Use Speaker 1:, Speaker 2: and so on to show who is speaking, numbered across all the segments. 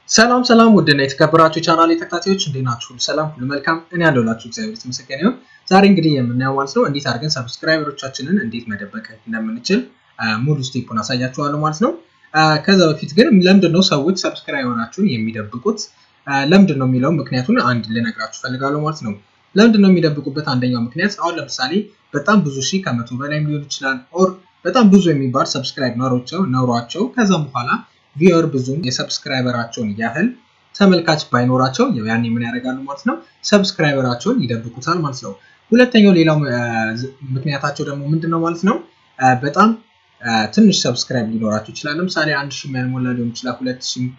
Speaker 1: ሰላም ሰላም ውድና የተከበራችሁ ቻናል ተከታታዮች እንዴት ናችሁ? ሁሉ ሰላም ሁሉ መልካም፣ እኔ ያለሁላችሁ እግዚአብሔር የተመሰገነ ይሁን። ዛሬ እንግዲህ የምናየው ማለት ነው እንዴት አድርገን ሰብስክራይበሮቻችንን እንዴት መደበቅ እንደምንችል ሙሉ ስቴፑን አሳያችኋለሁ ማለት ነው። ከዛ በፊት ግን ለምንድን ነው ሰዎች ሰብስክራይበራችሁን የሚደብቁት? ለምንድን ነው የሚለው ምክንያቱን አንድ ልነግራችሁ ፈልጋለሁ ማለት ነው። ለምንድን ነው የሚደብቁበት? አንደኛው ምክንያት አሁን ለምሳሌ በጣም ብዙ ሺህ ከመቶ በላይም ሊሆን ይችላል ኦር በጣም ብዙ የሚባል ሰብስክራይብ ኖሯቸው ኖሯቸው ከዛም በኋላ ቪወር ብዙም የሰብስክራይበራቸውን ያህል ተመልካች ባይኖራቸው ያኔ ምን ያደርጋሉ ማለት ነው ሰብስክራይበራቸውን ይደብቁታል ማለት ነው። ሁለተኛው ሌላው ምክንያታቸው ደግሞ ምንድን ነው ማለት ነው በጣም ትንሽ ሰብስክራይብ ሊኖራቸው ይችላል። ለምሳሌ አንድ ሺህ ያልሞላ ሊሆን ይችላል፣ ሁለት ሺህ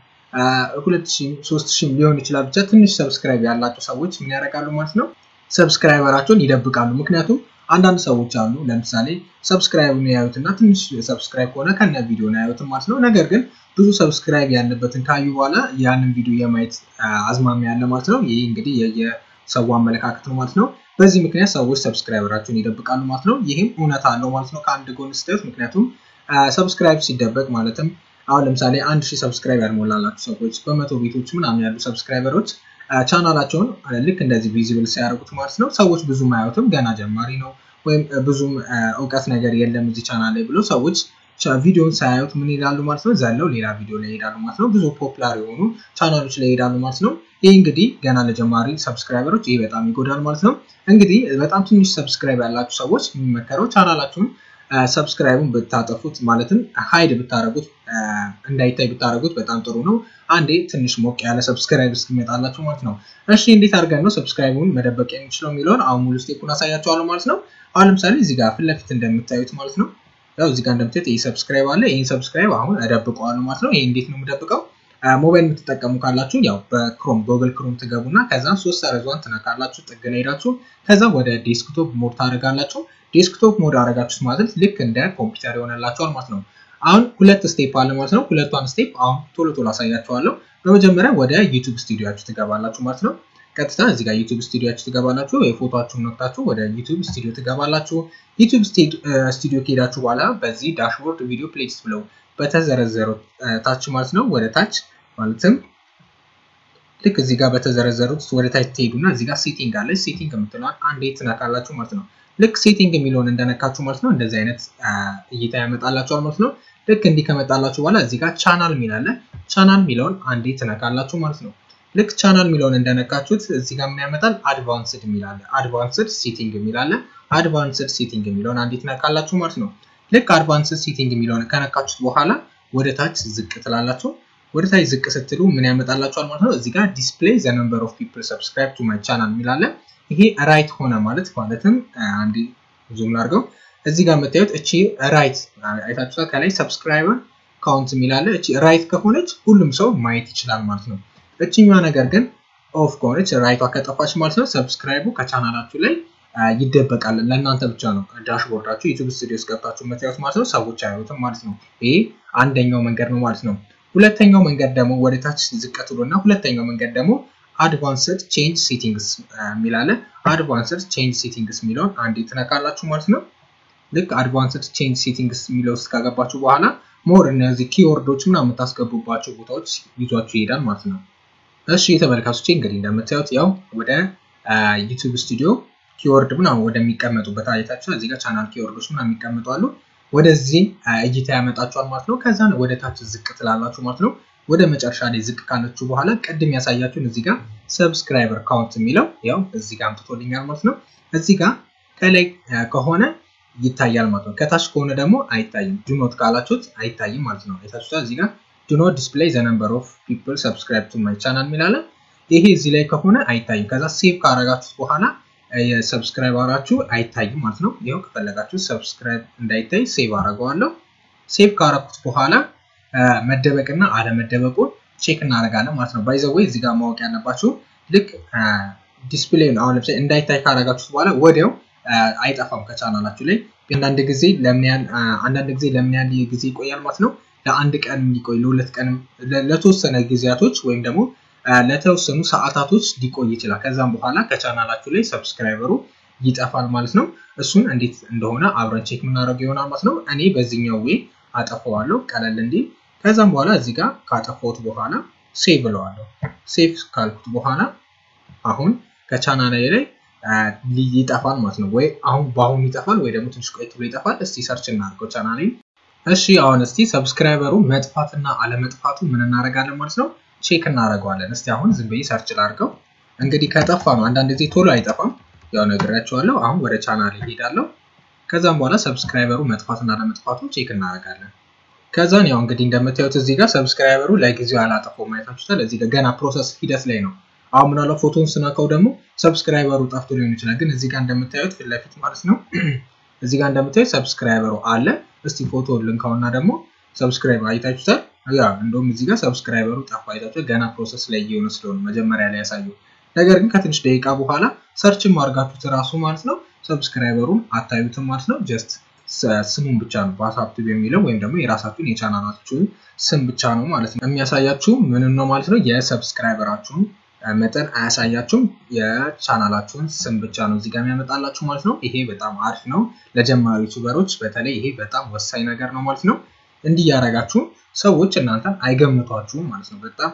Speaker 1: ሁለት ሺህ ሶስት ሺህ ሊሆን ይችላል። ብቻ ትንሽ ሰብስክራይብ ያላቸው ሰዎች ምን ያደርጋሉ ማለት ነው ሰብስክራይበራቸውን ይደብቃሉ። ምክንያቱም አንዳንድ ሰዎች አሉ ለምሳሌ ሰብስክራይብ ያዩት እና ትንሽ ሰብስክራይብ ከሆነ ከነ ቪዲዮ ነው ያዩትም ማለት ነው። ነገር ግን ብዙ ሰብስክራይብ ያለበትን ካዩ በኋላ ያንን ቪዲዮ የማየት አዝማሚያ ያለ ማለት ነው። ይህ እንግዲህ የሰው አመለካከት ነው ማለት ነው። በዚህ ምክንያት ሰዎች ሰብስክራይበራቸውን ይደብቃሉ ማለት ነው። ይህም እውነት አለው ማለት ነው ከአንድ ጎን ስታዩት። ምክንያቱም ሰብስክራይብ ሲደበቅ ማለትም አሁን ለምሳሌ አንድ ሺህ ሰብስክራይብ ያልሞላላችሁ ሰዎች በመቶ ቤቶች ምናምን ያሉ ሰብስክራይበሮች ቻናላቸውን ልክ እንደዚህ ቪዚብል ሲያደርጉት ማለት ነው ሰዎች ብዙም አያዩትም፣ ገና ጀማሪ ነው ወይም ብዙም እውቀት ነገር የለም እዚህ ቻናል ላይ ብሎ ሰዎች ቪዲዮን ሳያዩት ምን ይላሉ ማለት ነው ዘለው ሌላ ቪዲዮ ላይ ይሄዳሉ ማለት ነው። ብዙ ፖፕላር የሆኑ ቻናሎች ላይ ይሄዳሉ ማለት ነው። ይህ እንግዲህ ገና ለጀማሪ ሰብስክራይበሮች ይህ በጣም ይጎዳል ማለት ነው። እንግዲህ በጣም ትንሽ ሰብስክራይብ ያላችሁ ሰዎች የሚመከረው ቻናላችሁን ሰብስክራይቡን ብታጠፉት ማለትም ሀይድ ብታደረጉት እንዳይታይ ብታደረጉት በጣም ጥሩ ነው። አንዴ ትንሽ ሞቅ ያለ ሰብስክራይብ እስኪመጣላችሁ ማለት ነው። እሺ እንዴት አድርገን ነው ሰብስክራይቡን መደበቅ የሚችለው የሚለውን አሁን ሙሉ ስቴፑን አሳያችኋለሁ ማለት ነው። አሁን ለምሳሌ እዚህ ጋር ፊት ለፊት እንደምታዩት ማለት ነው ያው እዚህ ጋር እንደምታዩት ይህ ሰብስክራይብ አለ። ይህን ሰብስክራይብ አሁን እደብቀዋለሁ ማለት ነው። ይህ እንዴት ነው የምደብቀው? ሞባይል የምትጠቀሙ ካላችሁ ያው በክሮም ጎግል ክሮም ትገቡና ከዛ ሶስት ሰረዟን ትነካላችሁ ጥግን ሄዳችሁ ከዛ ወደ ዴስክቶፕ ሞድ ታደርጋላችሁ። ዴስክቶፕ ሞድ አደረጋችሁት ማለት ልክ እንደ ኮምፒውተር ይሆንላችኋል ማለት ነው። አሁን ሁለት ስቴፕ አለ ማለት ነው። ሁለቷን ስቴፕ አሁን ቶሎ ቶሎ አሳያችኋለሁ። በመጀመሪያ ወደ ዩቱብ ስቱዲዮችሁ ትገባላችሁ ማለት ነው። ቀጥታ እዚህ ጋር ዩቱብ ስቱዲዮችሁ ትገባላችሁ። የፎቶችሁን ነክታችሁ ወደ ዩቱብ ስቱዲዮ ትገባላችሁ። ዩቱብ ስቱዲዮ ከሄዳችሁ በኋላ በዚህ ዳሽቦርድ ቪዲዮ ፕሌሊስት ብለው በተዘረዘሩ ታች ማለት ነው ወደ ታች ማለትም ልክ እዚህ ጋር በተዘረዘሩት ወደ ታች ትሄዱና እዚህ ጋር ሴቲንግ አለች። ሴቲንግ የምትለዋን አንዴ ትነካላችሁ ማለት ነው። ልክ ሴቲንግ የሚለውን እንደነካችሁ ማለት ነው እንደዚህ አይነት እይታ ያመጣላችኋል ማለት ነው። ልክ እንዲህ ከመጣላችሁ በኋላ እዚህ ጋር ቻናል የሚል አለ። ቻናል የሚለውን አንዴ ትነካላችሁ ማለት ነው። ልክ ቻናል የሚለውን እንደነካችሁት እዚህ ጋር ምን ያመጣል? አድቫንስድ የሚል አለ። አድቫንስድ ሴቲንግ የሚል አለ። አድቫንስድ ሴቲንግ የሚለውን አንዴ ትነካላችሁ ማለት ነው። ልክ አድቫንስድ ሴቲንግ የሚለውን ከነካችሁት በኋላ ወደ ታች ዝቅ ትላላችሁ። ወደ ታች ዝቅ ስትሉ ምን ያመጣላችኋል ማለት ነው። እዚህ ጋር ዲስፕሌይ ዘ ነምበር ኦፍ ፒፕል ሰብስክራይብ ቱ ማይ ቻናል የሚል አለ። ይሄ ራይት ሆነ ማለት ማለትም አንዴ ዙም ላድርገው። እዚህ ጋር የምታዩት እቺ ራይት አይታችሁታ ከላይ ሰብስክራይበር ካውንት የሚላለ እቺ ራይት ከሆነች ሁሉም ሰው ማየት ይችላል ማለት ነው። እችኛዋ ነገር ግን ኦፍ ከሆነች ራይቷ ከጠፋች ማለት ነው ሰብስክራይቡ ከቻናላችሁ ላይ ይደበቃል። ለእናንተ ብቻ ነው ዳሽቦርዳችሁ ዩቱብ ስቱዲዮ ውስጥ ገብታችሁ የምታዩት ማለት ነው። ሰዎች አያዩትም ማለት ነው። ይሄ አንደኛው መንገድ ነው ማለት ነው። ሁለተኛው መንገድ ደግሞ ወደ ታች ዝቅ ትሉ እና ሁለተኛው መንገድ ደግሞ አድቫንስድ ቼንጅ ሴቲንግስ የሚላለ አድቫንስድ ቼንጅ ሴቲንግስ የሚለውን አንዴ ትነካላችሁ ማለት ነው። ልክ አድቫንስድ ቼንጅ ሴቲንግስ የሚለው ውስጥ ካገባችሁ በኋላ ሞር እነዚህ ኪወርዶች ምናምን የምታስገቡባቸው ቦታዎች ይዟችሁ ይሄዳል ማለት ነው። እሺ የተመልካቾቼ እንግዲህ እንደምታዩት ያው ወደ ዩቱብ ስቱዲዮ ኪወርድ ምናምን ወደሚቀመጡበት አይታችሁ እዚህ ጋር ቻናል ኪወርዶች ምናምን የሚቀመጡ አሉ። ወደዚህ እይታ ያመጣችኋል ማለት ነው። ከዛ ወደ ታች ዝቅ ትላላችሁ ማለት ነው። ወደ መጨረሻ ላይ ዝቅ ካለችሁ በኋላ ቅድም ያሳያችሁን እዚህ ጋር ሰብስክራይበር ካውንት የሚለው ያው እዚህ ጋር አምጥቶልኛል ማለት ነው። እዚህ ጋር ከላይ ከሆነ ይታያል ማለት ነው። ከታች ከሆነ ደግሞ አይታይም። ዱኖት ካላችሁት አይታይም ማለት ነው። አይታችሁታ እዚህ ጋር ዱኖት ዲስፕሌይ ዘ ነምበር ኦፍ ፒፕል ሰብስክራይብ ቱ ማይ ቻናል የሚላለ ይሄ እዚህ ላይ ከሆነ አይታይም። ከዛ ሴቭ ካረጋችሁት በኋላ የሰብስክራይበራችሁ አይታይም ማለት ነው። ይኸው ከፈለጋችሁ ሰብስክራይብ እንዳይታይ ሴቭ አደርገዋለሁ። ሴቭ ካረኩት በኋላ መደበቅና አለመደበቁን ቼክ እናደርጋለን ማለት ነው። ባይዘወይ እዚህ ጋር ማወቅ ያለባችሁ ልክ ዲስፕሌይ አሁን ለምሳሌ እንዳይታይ ካረጋችሁት በኋላ ወዲያው አይጠፋም ከቻናላችሁ ላይ አንዳንድ ጊዜ ለምን ያህል አንዳንድ ጊዜ ለምን ያህል ጊዜ ይቆያል ማለት ነው። ለአንድ ቀን ሊቆይ ለሁለት ቀን ለተወሰነ ጊዜያቶች ወይም ደግሞ ለተወሰኑ ሰዓታቶች ሊቆይ ይችላል። ከዛም በኋላ ከቻናላችሁ ላይ ሰብስክራይበሩ ይጠፋል ማለት ነው። እሱን እንዴት እንደሆነ አብረን ቼክ የምናደርገው ይሆናል ማለት ነው። እኔ በዚህኛው ዌይ አጠፋዋለሁ ቀለል እንዲል። ከዛም በኋላ እዚህ ጋር ካጠፋሁት በኋላ ሴቭ እለዋለሁ። ሴቭ ካልኩት በኋላ አሁን ከቻናሌ ላይ ይጠፋል ማለት ነው። ወይ አሁን በአሁኑ ይጠፋል ወይ ደግሞ ትንሽ ቆይቶ ብሎ ይጠፋል። እስቲ ሰርች እናድርገው ቻናሌን። እሺ አሁን እስቲ ሰብስክራይበሩ መጥፋትና አለመጥፋቱ ምን እናደርጋለን ማለት ነው ቼክ እናደርገዋለን። እስቲ አሁን ዝም ብዬ ሰርች ላድርገው። እንግዲህ ከጠፋ ነው አንዳንድ ጊዜ ቶሎ አይጠፋም፣ ያው ነግሬያቸዋለሁ። አሁን ወደ ቻናሌ እሄዳለሁ። ከዛም በኋላ ሰብስክራይበሩ መጥፋትና አለመጥፋቱ ቼክ እናደርጋለን። ከዛን ያው እንግዲህ እንደምታዩት እዚህ ጋር ሰብስክራይበሩ ለጊዜው ያላጠፋው ማየታችሁታል። እዚህ ጋር ገና ፕሮሰስ ሂደት ላይ ነው። አሁን ምናልባት ፎቶን ስነካው ደግሞ ሰብስክራይበሩ ጠፍቶ ሊሆን ይችላል። ግን እዚህ ጋር እንደምታዩት ፊት ለፊት ማለት ነው እዚህ ጋር እንደምታዩት ሰብስክራይበሩ አለ። እስቲ ፎቶ ልንካውና ደግሞ ሰብስክራይብ አይታችሁታል። ያ እንደውም እዚህ ጋር ሰብስክራይበሩ ጠፋ አይታችሁታል። ገና ፕሮሰስ ላይ እየሆነ ስለሆነ መጀመሪያ ላይ ያሳየው። ነገር ግን ከትንሽ ደቂቃ በኋላ ሰርችም አድርጋችሁት ራሱ ማለት ነው ሰብስክራይበሩን አታዩትም ማለት ነው። ጀስት ስሙን ብቻ ነው ባሳፕ የሚለው ወይም ደግሞ የራሳችሁን የቻናላችሁን ስም ብቻ ነው ማለት ነው የሚያሳያችሁ። ምንም ነው ማለት ነው የሰብስክራይበራችሁን መጠን አያሳያችሁም። የቻናላችሁን ስም ብቻ ነው እዚጋ የሚያመጣላችሁ ማለት ነው። ይሄ በጣም አሪፍ ነው ለጀማሪ ዩቱበሮች በተለይ ይሄ በጣም ወሳኝ ነገር ነው ማለት ነው። እንዲህ ያደረጋችሁ ሰዎች እናንተን አይገምቷችሁም ማለት ነው። በጣም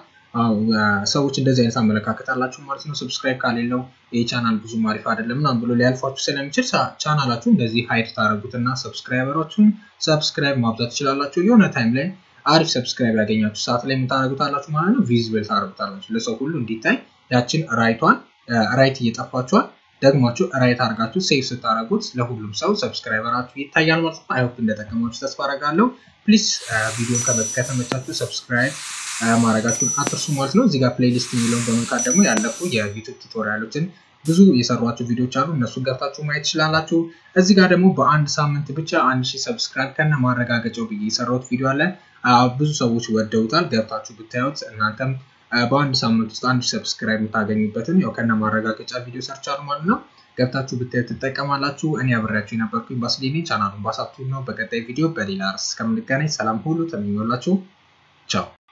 Speaker 1: ሰዎች እንደዚህ አይነት አመለካከት አላችሁ ማለት ነው። ሰብስክራይብ ካሌለው ይህ ቻናል ብዙም አሪፍ አይደለም ምናምን ብሎ ሊያልፏችሁ ስለሚችል ቻናላችሁ እንደዚህ ሀይድ ታደረጉትና ሰብስክራይበሮችን ሰብስክራይብ ማብዛት ትችላላችሁ። የሆነ ታይም ላይ አሪፍ ሰብስክራይብ ያገኛችሁ ሰዓት ላይ የምታደረጉታላችሁ ማለት ነው። ቪዚብል ታደረጉታላችሁ ለሰው ሁሉ እንዲታይ ያችን ራይቷን ራይት እየጠፋችኋል ደግማችሁ ራይት አድርጋችሁ ሴቭ ስታደረጉት ለሁሉም ሰው ሰብስክራይበራችሁ ይታያል ማለት ነው። አይሆፕ እንደጠቀማችሁ ተስፋ አደርጋለሁ። ፕሊዝ ቪዲዮን ከተመቻችሁ ሰብስክራይብ ማድረጋችሁን አትርሱ ማለት ነው። እዚጋ ፕሌሊስት የሚለውን በመንካት ደግሞ ያለፉ የዩቱብ ቱቶሪያሎችን ብዙ የሰሯቸው ቪዲዮዎች አሉ። እነሱን ገብታችሁ ማየት ትችላላችሁ። እዚህ ጋር ደግሞ በአንድ ሳምንት ብቻ አንድ ሺህ ሰብስክራይብ ከነ ማረጋገጫው ብዬ የሰራሁት ቪዲዮ አለ። ብዙ ሰዎች ወደውታል። ገብታችሁ ብታዩት እናንተም በአንድ ሳምንት ውስጥ አንድ ሺህ ሰብስክራይብ የምታገኙበትን ያው ከነ ማረጋገጫ ቪዲዮ ሰርቻሉ ማለት ነው። ገብታችሁ ብታዩት ትጠቀማላችሁ። እኔ አብሬያችሁ የነበርኩኝ ባስሌኒ ቻናሉን ባሳቱ ነው። በቀጣይ ቪዲዮ በሌላ ርዕስ እስከምንገናኝ ሰላም ሁሉ ተመኘላችሁ። ቻው